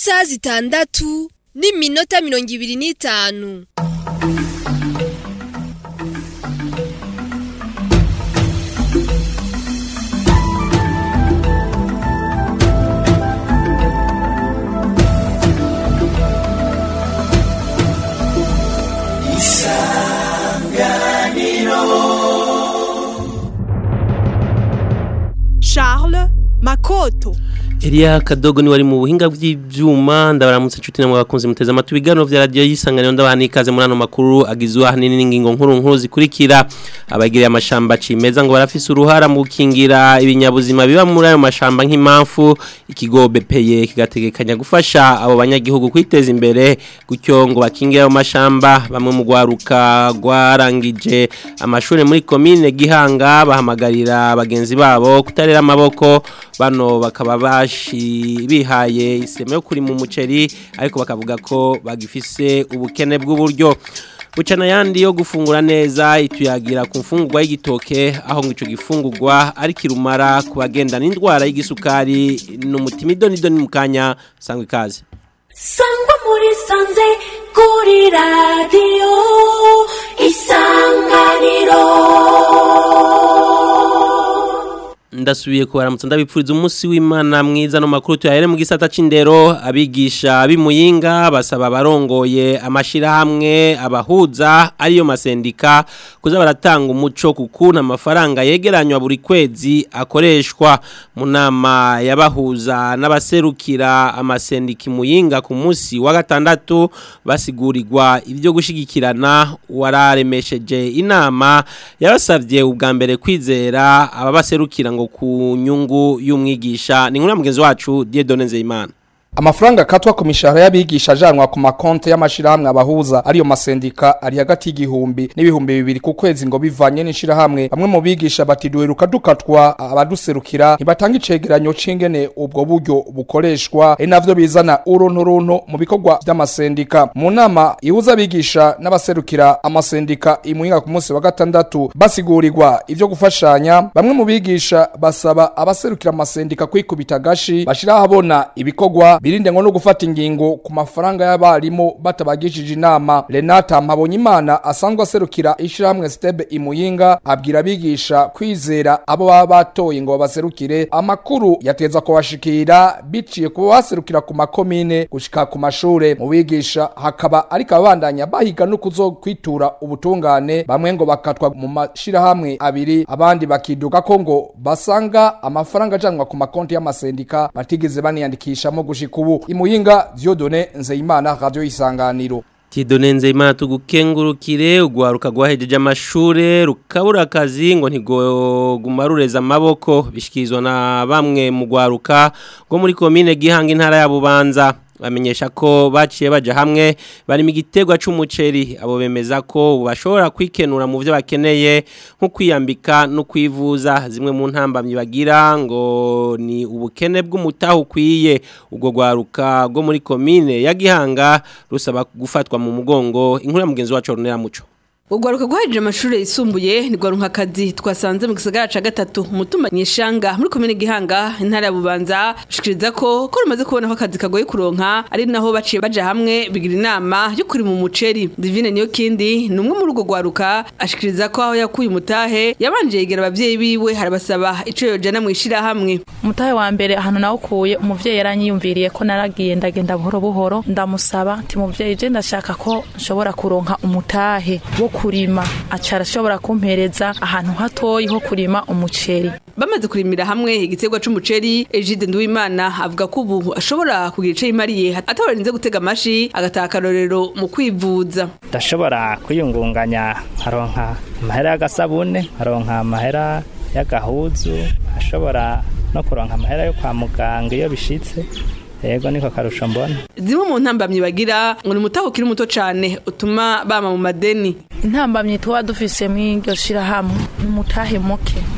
isaha zitandatu n'iminota mirongo ibiri n'itanu Charles Makoto Elia Kadogo ni wari mu buhinga bw'ivyuma ndabaramutse inshuti namwe bakunze muteze amatwi ibiganiro vya radio yisanganiro ndabana ikaze muri ano makuru agizwe ahanini n'ingingo nkuru nkuru zikurikira abagiriye amashamba cimeza ngo barafise uruhara mu gukingira ibinyabuzima biba muri ayo mashamba nk'impamvu ikigo BPE kigategekanya gufasha abo banyagihugu kwiteza imbere gutyo ngo bakingire ayo mashamba bamwe mu gwaruka gwarangije amashuri muri commune Gihanga bahamagarira bagenzi babo kutarera amaboko bano bakaba bashi bihaye iseme yo kuri mu muceri ariko bakavuga ko bagifise ubukene bw'uburyo bucana yandi yo gufungura neza ituyagira ku mfungurwa y'igitoke aho ngo ico gifungurwa ari kirumara ku bagendana indwara y'igisukari n'umutima idonidoni mu kanya sangwa ikaze sangwa muri sanze kuri radiyo isanganiro ndasubiye kubaramutsa ndabipfuriza umunsi w'imana mwiza no makuru tuyahere mu gisata c'indero abigisha b'imuyinga basaba abarongoye amashirahamwe abahuza ariyo masendika kuza baratanga umuco kukuntu amafaranga yegeranywa buri kwezi akoreshwa mu nama y'abahuza n'abaserukira amasendika imuyinga ku munsi wa gatandatu basigurirwa ibyo gushigikirana wararemesheje inama yabasavye ubwa mbere kwizera ababaserukira ngo ku nyungu y'umwigisha ni nkuru mugenzi wacu Dieudonne Nzeyimana Amafaranga katwa ku mishahara y'abigisha ajanwa ku makonte y'amashirahamwe abahuza ariyo masendika ari hagati y'igihumbi n'ibihumbi bibiri ku kwezi ngo bivanye n'ishirahamwe bamwe mu bigisha bati duheruka dukatwa abaduserukira ntibatanga icegeranyo c'ingene ubwo buryo bukoreshwa ari navyo bizana urunturuntu mu bikorwa vy'amasendika mu nama ihuza abigisha n'abaserukira amasendika imuhinga ku munsi wa gatandatu basigurirwa ivyo gufashanya bamwe mu bigisha basaba abaserukira amasendika kwikubita gashi bashira habona ibikorwa birinde ngo no gufata ingingo ku mafaranga y'abarimu batabagishije inama Renata Mpabonyimana asanzwe aserukira ishirahamwe Stebe Imuyinga abwira abigisha kwizera abo baba batoye ngo baserukire amakuru yateza kubashikira biciye kuba baserukira ku makomine gushika ku mashure mu bigisha hakaba ariko abandanya bahiga no kuzokwitura ubutungane bamwe ngo bakatwa mu mashirahamwe abiri abandi bakiduka ko ngo basanga amafaranga ajanwa ku makonti y'amasendika batigeze baniyandikishamo gushika ubu imuyinga Dieudonne Nzeyimana radio isanganiro Tidone Nzeyimana tugukengurukire ugwaruka gwahejeje amashure rukabura akazi ngo ntigoguma rureza amaboko bishikizwa na bamwe mu gwaruka ngo muri commune Gihanga intara ya Bubanza bamenyesha ko baciye baja hamwe bari mu gitegwa c'umuceri abo bemeza ko bashobora kwikenura mu byo bakeneye nko kwiyambika no kwivuza zimwe mu ntambamyi bagira ngo ni ubukene bw'umutaho ukwiye ubwo gwaruka rwo muri commune ya Gihanga rusaba gufatwa mu mugongo inkuru ya mugenzi wacu Ronera Muco Ugwaruka guhejeje amashuri yisumbuye ni gwaruka kazi twasanze mu gisagara ca gatatu mutuma nyishanga muri komine Gihanga intara ya Bubanza ushikiriza ko ko rumaze kubona ko akazi kagoye kuronka ari naho baciye baja hamwe bigira inama yo kuri mu muceri Divine niyo kindi ni umwe muri ugo gwaruka ashikiriza ko aho yakuye umutahe yabanje yegera abavyeyi biwe harabasaba ico yojana mu ishira hamwe umutahe wa mbere ahantu nawukuye umuvyeyi yaranyiyumviriye ko naragiye ndagenda buhoro buhoro ndamusaba ati muvyeyi je ndashaka ko nshobora kuronka umutahe wo kurima acara ashobora kumpereza ahantu hatoyi ho kurima umuceri bamaze kurimira hamwe igiterwa c'umuceri Egide Nduwimana avuga ko ubu ashobora kugira ico yimariye atabarinze gutega amashi agataha akarorero mu kwivuza ndashobora kwiyungunganya nkaronka amahera y'agasabune nkaronka amahera y'agahuzu ashobora no kuronka amahera yo kwa muganga iyo bishitse yego niko karusho mbona zimwe mu ntambamyi bagira ngo ni umutaho ukiri muto cane utuma bama mu madeni intambamyi tuba dufise mw'iryo shirahamwe ni umutahe muke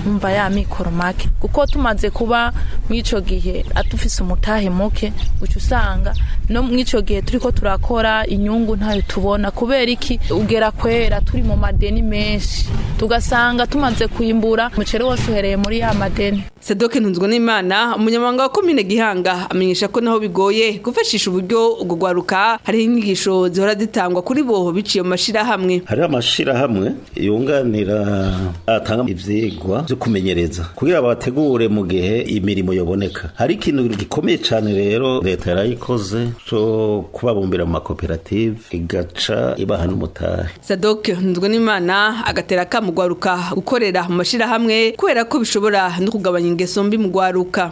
umva ya mikoro make kuko tumaze kuba mw'ico gihe atufise umutahe muke uca usanga no mw'ico gihe turiko turakora inyungu ntayo tubona kubera iki ugera kwera turi mu madeni menshi tugasanga tumaze kwimbura umuceri wose uhereye muri ya madeni Sadoke ntunzwe n'Imana umunyamabanga wa komine Gihanga amenyesha ko naho bigoye gufashisha uburyo ubwo gwaruka hari inyigisho zihora zitangwa kuri bo biciye mu mashirahamwe hariho amashirahamwe yunganira atanga ivyigwa vyo kumenyereza kugira bategure mu gihe imirimo yoboneka hari ikintu gikomeye cane rero leta yarayikoze co kubabumbira mu makoperative igaca ibaha n'umutahe Sadoke ntunzwe n'Imana agatera ka mu gwaruka gukorera mu mashirahamwe kubera ko bishobora no kugabanya ingeso mbi mu gwaruka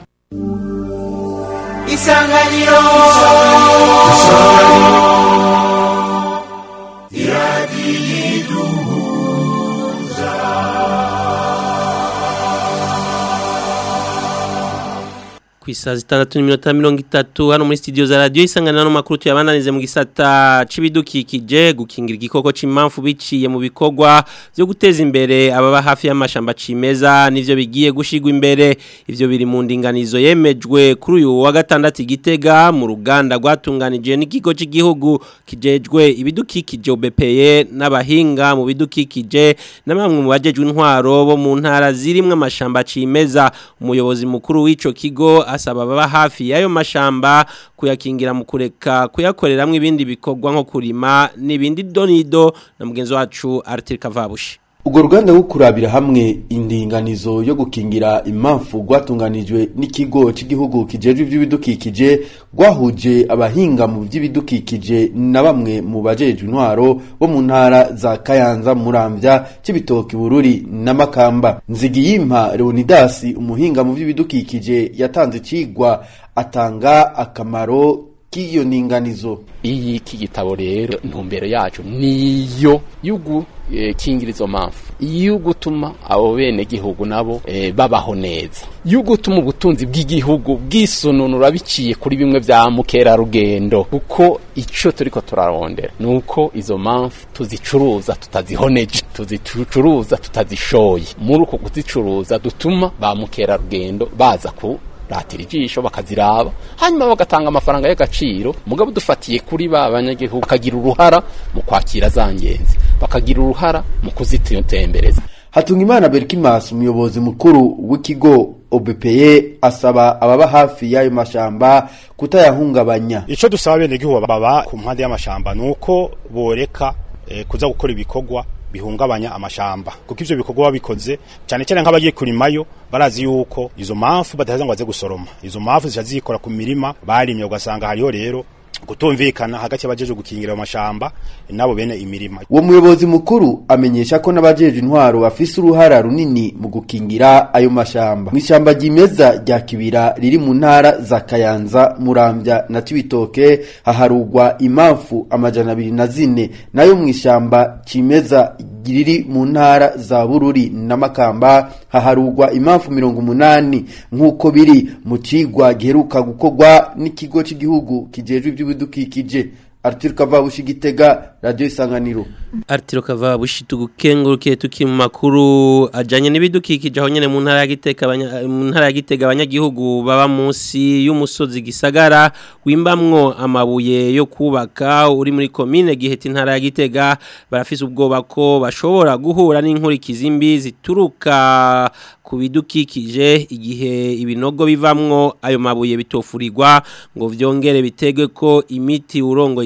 isanganiro ku isaha zitandatu n'iminota mirongo itatu hano muri studio za radiyo isanganiro n'amakuru tuyabandanize mu gisata c'ibidukikije gukingira igikoko c'imamfu biciye mu bikorwa byo guteza imbere ababa hafi y'amashamba cimeza nivyo bigiye gushigwa imbere ivyo biri mu ndinganizo yemejwe kuri uyu wa gatandatu igitega mu ruganda rwatunganije n'ikigo cy'igihugu kijejwe ibidukikije OBPE n'abahinga mu bidukikije na bamwe mu bajejwe intwaro bo mu ntara zirimwe amashamba cimeza umuyobozi mukuru w'ico kigo asaba baba hafi y'ayo mashamba kuyakingira mu kureka kuyakoreramwo ibindi bikorwa nko kurima n'ibindi donido na mugenzi wacu Arthur Kavabushi Urwo ruganda rwo kurabira hamwe indinganizo yo gukingira impamvu rwatunganijwe n'ikigo cy'igihugu kijejwe iby'ibidukikije rwahuje abahinga mu by'ibidukikije na bamwe mu bajejwe intwaro bo mu ntara za Kayanza Muramvya Cibitoki Bururi na Makamba Nzigiyimpa Leonidas umuhinga mu by'ibidukikije yatanze cigwa atanga akamaro k'iyo ninganizo iyi iki gitabo rero intumbero yacu niyo yugu e, kingira izo mpamvu iyo gutuma abo bene gihugu nabo e, babaho neza yo gutuma ubutunzi bw'igihugu bwisununura biciye kuri bimwe vya mukerarugendo kuko ico turiko turarondera nuko izo mpamvu tuzicuruza tutazihoneje tuzicuruza tutazishoye muri uko kuzicuruza dutuma ba mukerarugendo baza ku ratira ijisho bakaziraba hanyuma bagatanga amafaranga y'agaciro mugabo dufatiye kuri ba banyagihugu bakagira uruhara mu kwakira za ngenzi bakagira uruhara mu kuzitembereza Hatungimana Berkimas umuyobozi mukuru w'ikigo OBPE asaba ababa hafi y'ayo mashamba kutayahungabanya ico dusaba bene gihugu baba ku mpande y'amashamba nuko boreka eh, kuza gukora ibikorwa bihungabanya amashamba kuko ivyo bikorwa babikoze cyane cyane nk'abagiye kurimayo barazi yuko izo mpamvu badaheza ngo baze gusoroma izo mpamvu zica zikora ku mirima barimye ugasanga hariho rero kutumvikana hagati y'abajeje gukingira amashamba nabo bene imirima uwo muyobozi mukuru amenyesha ko n'abajeje intwaro bafise uruhara runini mu gukingira ayo mashamba mw'ishamba ryimeza rya kibira riri mu ntara za kayanza muramvya na cibitoke haharugwa impamvu amajana abiri na zine nayo mw'ishamba cimeza riri mu ntara za bururi na makamba haharugwa impamvu mirongo umunani nk'uko biri mu cigwa giheruka gukorwa n'ikigo cy'igihugu kijejwe iby'ibidukikije Arthur Kavabushi Gitega Radio Isanganiro Artiro Kavabushi tugukengurukiye tuki mu makuru ajanye n'ibidukikije aho nyene mu ntara ya Gitega mu ntara ya Gitega abanyagihugu baba munsi y'umusozi gisagara wimbamwo amabuye yo kubaka uri muri commune giheta intara ya Gitega barafise ubwoba ko bashobora guhura n'inkurikizi mbi zituruka ku bidukikije igihe ibinogo bivamwo ayo mabuye bitofurirwa ngo vyongere bitegwe ko imiti urongo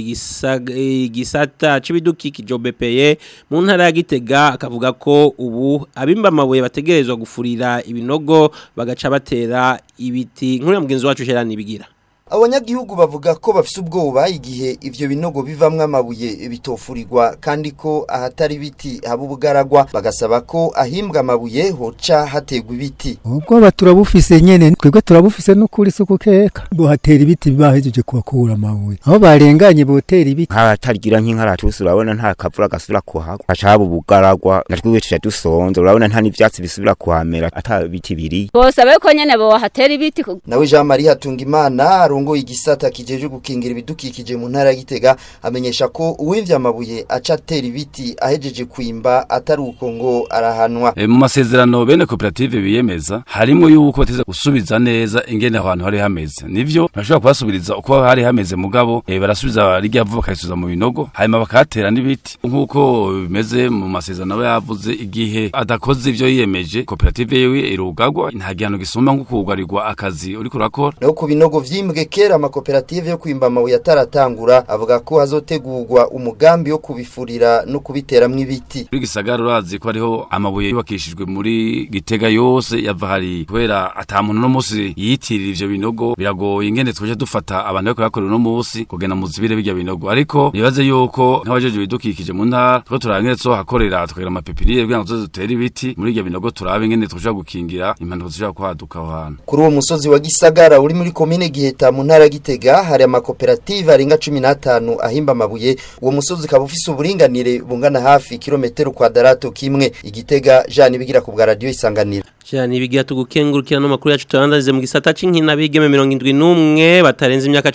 igisata c'ibidukikije OBPE mu ntara ya Gitega akavuga ko ubu abimba amabuye bategerezwa gufurira ibinogo bagaca batera ibiti nkuri mugenzi wacu Gerard bigira abanyagihugu bavuga ko bafise ubwoba igihe ivyo binogo bivamwo amabuye bitofurirwa kandi ko ahatari ibiti haba ubugaragwa bagasaba ko ahimbwa amabuye hoca hategwa ibiti ubwoba turabufise nyene twebwe turabufise n'ukuri suku keka bohatera ibiti bahejeje kubakura amabuye aho barenganye botera ibiti hatagira nk'inkaratusi urabona nta kavura gasubira kuhagwa haca haba ubugaragwa natwe tuca dusonza urabona nta n'ivyatsi bisubira kuhamera ata biti biri bose abe ko nyene bohatera ibiti nawe Jean Marie Hatungimana arongoye igisata kijeje gukingira ibidukikije mu ntara ya Gitega amenyesha ko uwivya amabuye aca atera ibiti ahejeje kwimba atari uko ngo arahanwa E, mu masezerano bene koperative biyemeza harimo yuko bateza gusubiza neza ingene ahantu hari hameze nivyo bashobora kubasubiriza uko hari hameze mugabo e, barasubiza rijya vuba bakayisubiza mu binogo hanyuma bakatera n'ibiti nk'uko bimeze mu masezerano aba yavuze igihe adakoze ivyo yiyemeje koperative yiwe irugagwa nta gihano gisumba nko kugarirwa akazi uriko urakora naho ku binogo vyimbwe kera amakoperative yo kwimba amabuye ataratangura avuga ko hazotegurwa umugambi wo kubifurira no kubiteramwo ibiti muri gisagara urazi ko hariho amabuye yubakishijwe muri gitega yose yava hari kubera ata muntu no musi yiyitirira ivyo binogo biragoye ingene tuje dufata abantu bariko bakora uno musi kugenda mu zibire bijya binogo ariko nibaze yuko nk'abajeje bidukikije mu ntara two turangene so hakorera tukagira amapepiniye kugira ngo tuze dutere ibiti muri iryo binogo turabe ingene tuja gukingira impanuka zishobora kwaduka aho hantu kuri uwo musozi wa gisagara uri muri komine giheta mu ntara ya gitega hari amakoperative arenga cumi n'atanu ahimba amabuye uwo musozi ukaba ufise uburinganire bungana hafi kilometero kwadarato kimwe igitega jani bigira ku bwa radiyo isanganiro Jani bigira tugukengurukira no makuru yacu turandaze mu gisata c'inkina bigeme 71 batarenze imyaka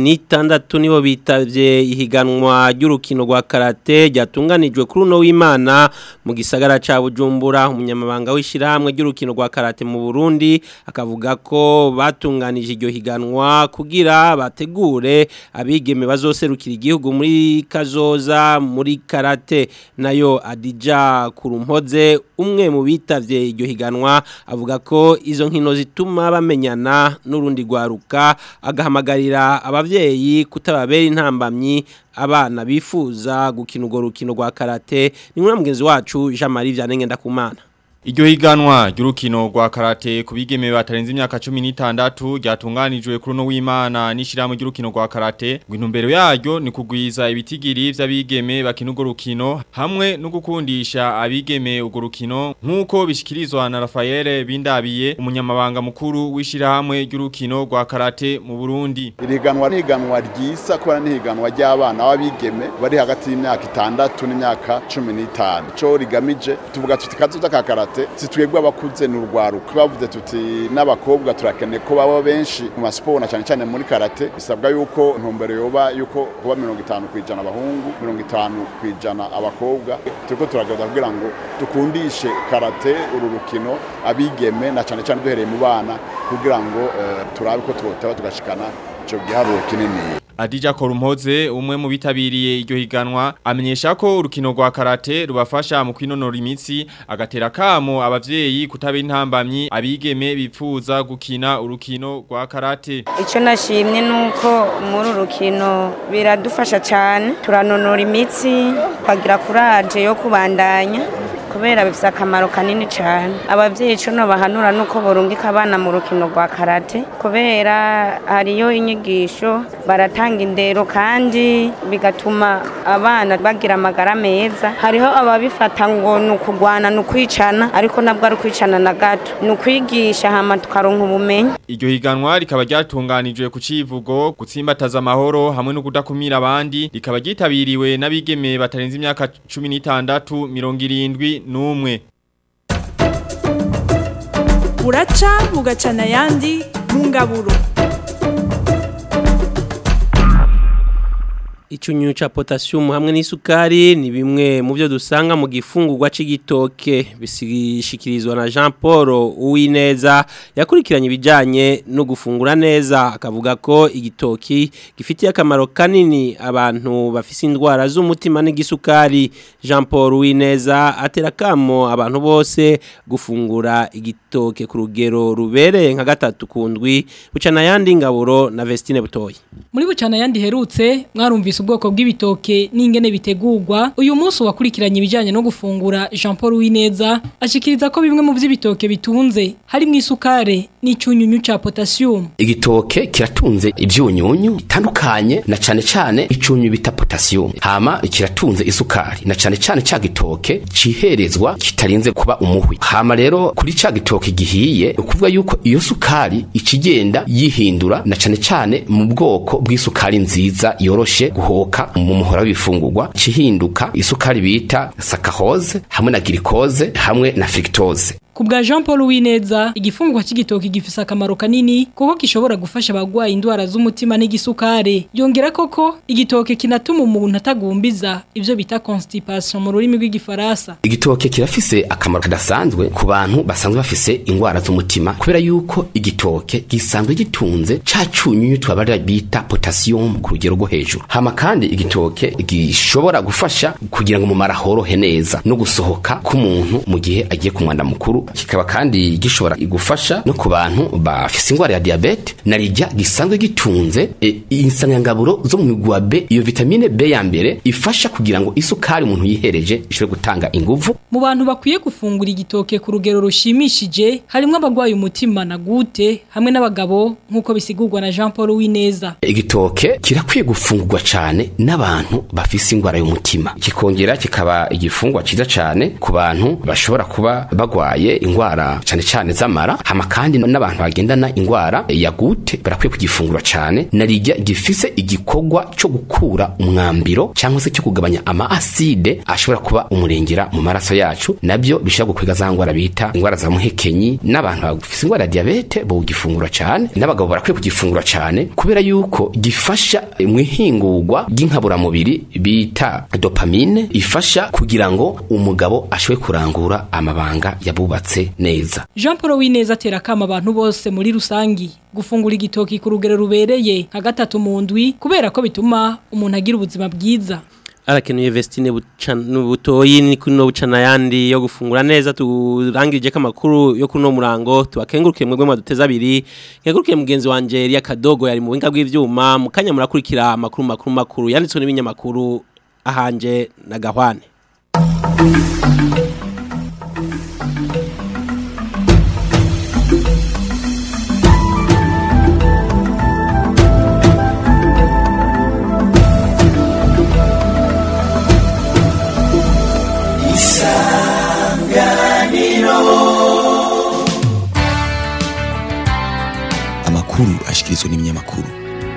16 nibo bitavye ihiganwa ry'urukino rwa karate ryatunganijwe kuri uno w'Imana mu gisagara ca Bujumbura umunyamabanga w'ishiramwe ry'urukino rwa karate mu Burundi akavuga ko batunganije iryo higanwa kugira bategure abigeme bazoserukira igihugu muri kazoza muri karate nayo Adija Kurumpoze umwe mu bitavye iryo higanwa avuga ko izo nkino zituma bamenyana n'urundi rwaruka agahamagarira abavyeyi kutababera intambamyi abana bifuza gukina urwo rukino rwa karate ni nkuna mugenzi wacu Jean Marie Vyanenge ndakumana Iryo higanwa ry'urukino rwa karate ku bigeme batarenze imyaka 16 ryatunganijwe kuri no w'Imana n'ishiramu ry'urukino rwa karate gwintumbero yaryo ni kugwiza ibitigiri vy'abigeme bakina urwo rukino hamwe no gukundisha abigeme urwo rukino nkuko bishikirizwa na Rafael Bindabiye umunyamabanga mukuru w'ishirahamwe ry'urukino rwa karate mu Burundi iriganwa n'iganwa ryisa kubera n'ihiganwa ry'abana b'abigeme bari hagati y'imyaka itandatu n'imyaka 15 cyo rigamije tuvuga tuti kazoza ka karate si twebwe abakuze ni urwaruka bavuze tuti n'abakobwa turakeneye ko baba benshi mu masiporo na cyane cyane muri karate bisabwa yuko ntumbero yoba yuko kuba mirongo itanu ku ijana abahungu mirongo itanu ku ijana abakobwa turiko turagerageza kugira ngo dukundishe karate uru rukino abigeme na cyane cyane duhereye mu bana kugira ngo eh, turabe ko twoteba tugashikana ico giharuro kinini Adija Korumpoze umwe mu bitabiriye iryo higanwa amenyesha ko urukino rwa karate rubafasha mu kwinonora imitsi agatera kamo abavyeyi kutaba intambamyi abigeme bipfuza gukina urukino rwa karate icyo nashimye ni uko muri uru rukino biradufasha cyane turanonora imitsi tukagira kuraje yo kubandanya kubera bifite akamaro kanini cyane ababyeyi icyo bahanura ni uko burungika abana mu rukino rwa karate kubera hariyo inyigisho baratanga indero kandi bigatuma abana bagira amagara meza hariho ababifata ngo ni ukugwana ni ukwicana ariko nabwo ari ukwicana na gato ni ukwigisha hama tukaronka ubumenyi Iryo higanwa rikaba ryatunganijwe ku civugo gutsimbataza amahoro hamwe no kudakumira abandi rikaba ryitabiriwe n'abigeme batarenze imyaka 16 70 n'umwe buraca bugacana ayandi mu ngaburo Icyunyu cha potassium hamwe n'isukari ni bimwe mu byo dusanga mu gifungurwa c'igitoke bishikirizwa na Jean Paul Uwineza yakurikiranye ibijanye no gufungura neza akavuga ko igitoki gifitiye akamaro kanini abantu bafise indwara z'umutima n'igisukari Jean Paul Uwineza atera kamo abantu bose gufungura igitoke ku rugero rubereye nka gatatu kundwi bucana yandi ngaburo na Vestine Butoyi muri bucana yandi herutse mwarumvise ubwoko bw'ibitoke n'ingene bitegurwa uyu munsi wakurikiranye ibijyanye no gufungura Jean Paul Wineza ashikiriza ko bimwe mu by'ibitoke bitunze harimo isukari n'icyunyunyu cya potassium igitoke kiratunze ibyunyunyu bitandukanye na cane cane icyunyu bita potassium hama kiratunze isukari na cane cane ca gitoke ciherezwa kitarinze kuba umuhwi hama rero kuri ca gitoke gihiye ukuvuga yuko iyo sukari ikigenda yihindura na cane cane mu bwoko bw'isukari nziza yoroshe guhoka mu muhora w'ibifungurwa cihinduka isukari bita saccharose hamwe na glucose hamwe na fructose ku bwa Jean Paul Wineza igifungwa c'igitoki gifise akamaro kanini kuko gishobora gufasha abagwaye indwara z'umutima n'igisukare yongera koko igitoke kinatuma umuntu atagumbiza ivyo bita constipation mu rurimi rw'igifaransa igitoke kirafise akamaro kadasanzwe ku bantu basanzwe bafise ingwara z'umutima kubera yuko igitoke gisanzwe gitunze ca cunyunyu twabara bita potassium ku rugero rwo hejuru hama kandi igitoke gishobora gufasha kugira ngo mu mara horohe neza no gusohoka k'umuntu mu gihe agiye ku mwanda mukuru kikaba kandi gishobora gufasha no ku bantu bafise ingwara ya diabete narijya gisanzwe gitunze e, insanganyangaburo zo mu migwa B iyo vitamine B ya mbere ifasha kugira ngo isukari umuntu yihereje ishobore gutanga inguvu mu bantu bakwiye gufungura igitoke ku rugero rushimishije harimwo abagwaye umutima na gute hamwe n'abagabo nk'uko bisigurwa na Jean Paul Wineza igitoke kirakwiye gufungurwa cane n'abantu bafise ingwara y'umutima kikongera kikaba igifungwa ciza cane ku bantu bashobora kuba bagwaye ingwara cane cane z'amara hama kandi n'abantu bagendana ingwara ya gute barakwiye kugifungura cane narijya gifise igikorwa cyo gukura umwambiro cyangwa se cyo kugabanya ama acide ashobora kuba umurengera mu maraso yacu nabyo bishobora gukwega za ngwara bita ingwara za muhekenyi n'abantu bafise ingwara ya diabete bo gifungura cane n'abagabo barakwiye kugifungura cane kubera yuko gifasha mu ihingurwa ry'inkaburamubiri bita dopamine ifasha kugira ngo umugabo ashobore kurangura amabanga yabubatse neza Jean Paul Wineza atera kama abantu bose muri rusangi gufungura igitoki ku rugero rubereye nka gatatu mu ndwi kubera ko bituma umuntu agira ubuzima bwiza arakenuye Vestine butoyi ni kuno bucana yandi yo gufungura neza turangirije ko amakuru yo kuno murango tubakenguruke mwebwe mwaduteza abiri nkenguruke mugenzi wanje Elia Kadogo yari mu buhinga bw'ivyuma mukanya murakurikira amakuru makuru makuru yanditswe n'ibinyamakuru ahanje na Gahwane amakuru ashikirizwa n'ibinyamakuru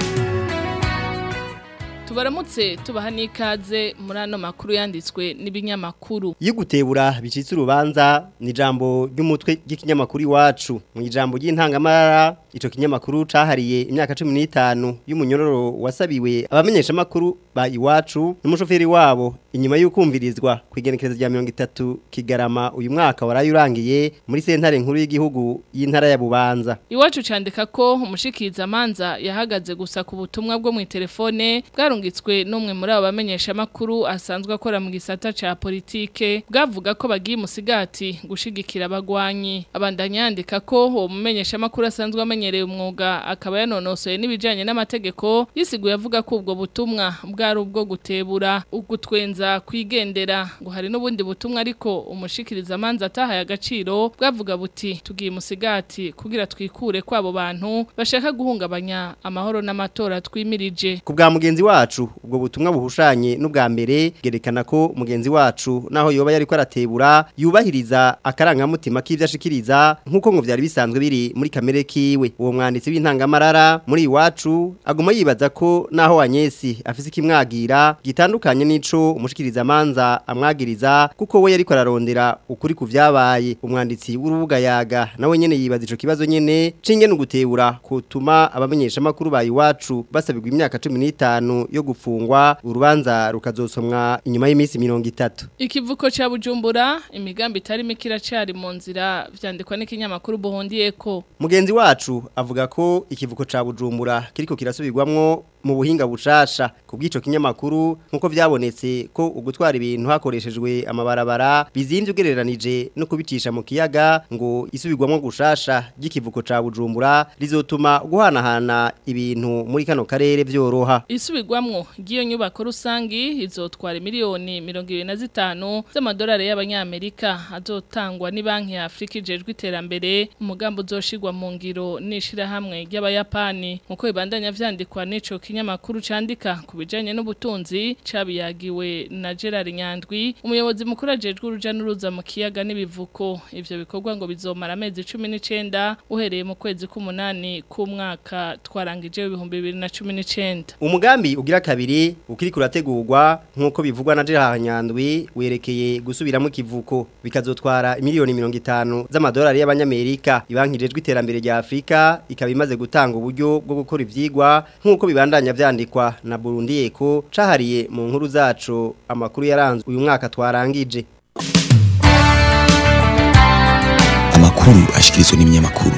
tubaramutse tubaha n'ikaze muri ano makuru yanditswe n'ibinyamakuru yigutebura bicitse urubanza ni ijambo ry'umutwe ry'ikinyamakuru iwacu mu ijambo ry'intangamara ico kinyamakuru cahariye imyaka 15 y'umunyororo wasabiwe abamenyesha makuru ba iwacu n'umushoferi wabo inyuma y'ukumvirizwa kwigenekereza rya 30 kigarama uyu mwaka warayurangiye muri sentare nkuru y'igihugu y'intara ya Bubanza iwacu candika ko umushikiriza manza yahagaze gusa ku butumwa bwo mu telefone bwarungitswe n'umwe muri abo bamenyesha makuru asanzwe akora mu gisata ca politike bwavuga ko bagiye musigati gushigikira abagwanyi abandanya yandika ko uwo mumenyesha makuru asanzwe amenyereye umwuga akaba yanonosoye n'ibijanye n'amategeko yisiguye avuga ko ubwo butumwa bwari ubwo gutebura ugutwenza kwigendera ngo hari n'ubundi butumwa ariko umushikiriza amanza atahaye agaciro bwavuga buti tugiye musigati kugira twikure kwabo bantu bashaka guhungabanya amahoro n'amatora twimirije ku bwa mugenzi wacu ubwo butumwa buhushanye n'ubwa mbere bwerekana ko mugenzi wacu naho yoba yariko aratebura yubahiriza akarangamutima k'ivyo ashikiriza nk'uko ngo vyari bisanzwe biri muri kamere kiwe uwo mwanditsi w'intangamarara muri iwacu aguma yibaza ko naho Anyesi afise ikimwagira gitandukanye n'ico umushikiriza amanza amwagiriza kuko we yariko ararondera ukuri ku vyabaye umwanditsi w'urubuga yaga nawe nyene yibaza ico kibazo nyene cinge n'ugutebura kutuma abamenyesha makuru ba iwacu basabirwa imyaka 15 yo gufungwa urubanza rukazosomwa inyuma y'iminsi 30 ikivuko ca Bujumbura imigambi itari mikira cari mu nzira vyandikwa n'ikinyamakuru Buhondiyeko mugenzi wacu avuga ko ikivuko ca Bujumbura kiriko kirasubirwamwo mu buhinga bushasha ku bw'ico kinyamakuru nkuko vyabonetse ko ugutwara ibintu hakoreshejwe amabarabara bizimvye ugereranije no kubicisha mu kiyaga ngo isubirwamwo gushasha ry'ikivuko ca Bujumbura rizotuma guhanahana ibintu muri kano karere vyoroha isubirwamwo ry'iyo nyubako rusangi izotwara miliyoni 25 z'amadolari y'abanyamerika azotangwa ni banki ya Afrika ijejwe iterambere umugambo uzoshirwa mu ngiro nishira hamwe ry'abayapani nkuko ibandanya vyandikwa n'ico kinyamakuru candika ku bijanye n'ubutunzi cabiyagiwe na Gerard Nyandwi umuyobozi mukuru ajejwe uruja n'uruza mu kiyaga n'ibivuko ivyo bikorwa ngo bizomara amezi 19 uhereye mu kwezi k'umunani k'umwaka twarangije ibihumbi 2019 Umugambi ugira kabiri ukiri kurategurwa nkuko bivugwa na Gerard Nyandwi werekeye gusubiramo kivuko bikazotwara miliyoni 50 z'amadolari y'abanyamerika ibankijejwe iterambere rya Afrika ikaba imaze gutanga uburyo bwo gukora ivyigwa nkuko bibandanya vyandikwa na Burundi Eko cahariye mu nkuru zacu amakuru yaranze uyu mwaka twarangije amakuru ashikirizwa n'ibinyamakuru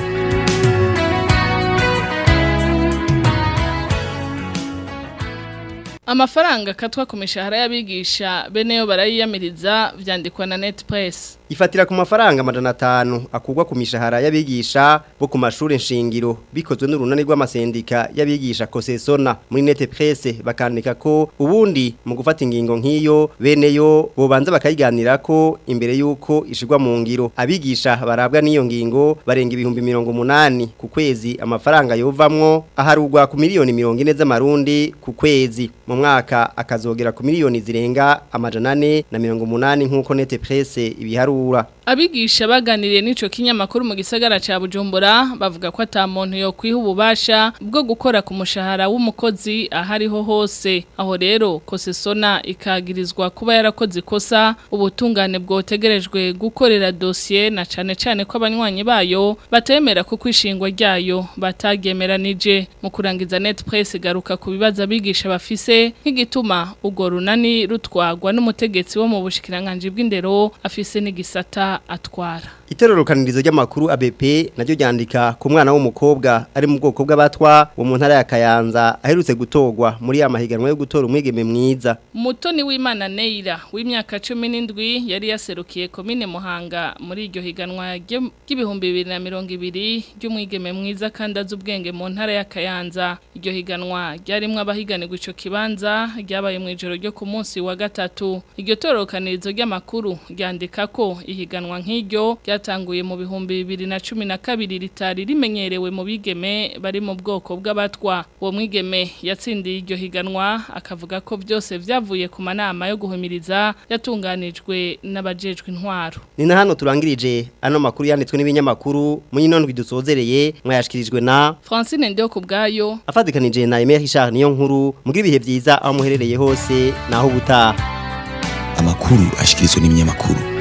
Amafaranga katwa ku mishahara y'abigisha beneyo barayiyamiriza vyandikwa na Netpress. Ifatira ku mafaranga amajana atanu akugwa ku mishahara y'abigisha bo ku mashuri nshingiro bikozwe n'urunani rw'amasendika y'abigisha Kosesona muri Net Presse bakandika ko ubundi mu gufata ingingo nk'iyo beneyo bobanza bakayiganira ko imbere yuko ishigwa mu ngiro abigisha barabwa n'iyo ngingo barenga ibihumbi mirongo munani ku kwezi amafaranga yovamwo aharugwa ku miliyoni mirongo ine z'amarundi ku kwezi mu mwaka akazogera ku miliyoni zirenga amajana ane na mirongo munani nk'uko Net Presse ibiharura Abigisha baganiriye n'ico kinyamakuru mu gisagara ca Bujumbura bavuga ko ata muntu yo kwiha ububasha bwo gukora ku mushahara w'umukozi ahariho hose aho rero Kosesona ikagirizwa kuba yarakoze ikosa ubutungane bwotegerejwe gukorera dossier na cane cane ko abanywanyi bayo batemera ko kwishingwa ryayo batagemeranije mu kurangiza net press garuka ku bibaza abigisha bafise nk'igituma ugo runani rutwagwa n'umutegetsi wo mu bushikiranganje bw'indero afise n'igisata atwara Iterorokanirizo ry'amakuru ABP naryo ryandika ku mwana w'umukobwa ari mu bwoko bw'abatwa wo mu ntara ya Kayanza aherutse gutogwa muri ya mahiganwa yo gutora umwigeme mwiza. Mutoni w'Imana Neira w'imyaka 17 yari yaserukiye komine Muhanga muri iryo higanwa ry'ibihumbi 2020 ry'umwigeme mwiza kandi azi ubwenge mu ntara ya Kayanza. Iryo higanwa ryarimwe abahiganirwa ico kibanza ryabaye mu ijoro ryo ku munsi wa gatatu. Iryo torokanirizo ry'amakuru ryandika ko ihiganwa nk'iryo ryatanguye mu bihumbi bibiri na cumi na kabiri ritari rimenyerewe mu bigeme bari mu bwoko bw'abatwa uwo mwigeme yatsindiye iryo higanwa akavuga ko byose byavuye ku manama yo guhumiriza yatunganijwe n'abajejwe intwaro Ni na hano turangirije ano makuru yanditswe n'ibinyamakuru mu yinondwi dusozereye mwayashikirijwe na Francine Ndio kubgayo afadikanije na Emery Richard niyo nkuru mugira ibihe byiza aho muherereye hose naho ubutaha amakuru ashikirizwa n'ibinyamakuru